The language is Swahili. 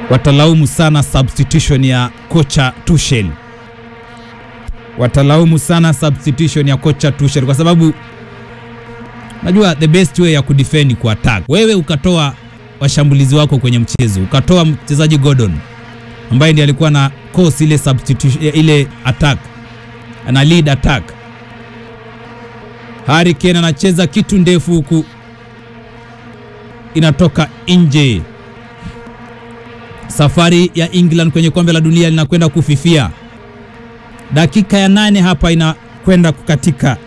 watalaumu sana substitution ya kocha Tuchel, watalaumu sana substitution ya kocha Tuchel kwa sababu najua the best way ya kudefend ku attack. Wewe ukatoa washambulizi wako kwenye mchezo, ukatoa mchezaji Gordon ambaye ndiye alikuwa na cause ile substitution ile attack, ana lead attack. Harry Kane anacheza kitu ndefu huku inatoka nje. Safari ya England kwenye kombe la dunia linakwenda kufifia. Dakika ya nane hapa inakwenda kukatika.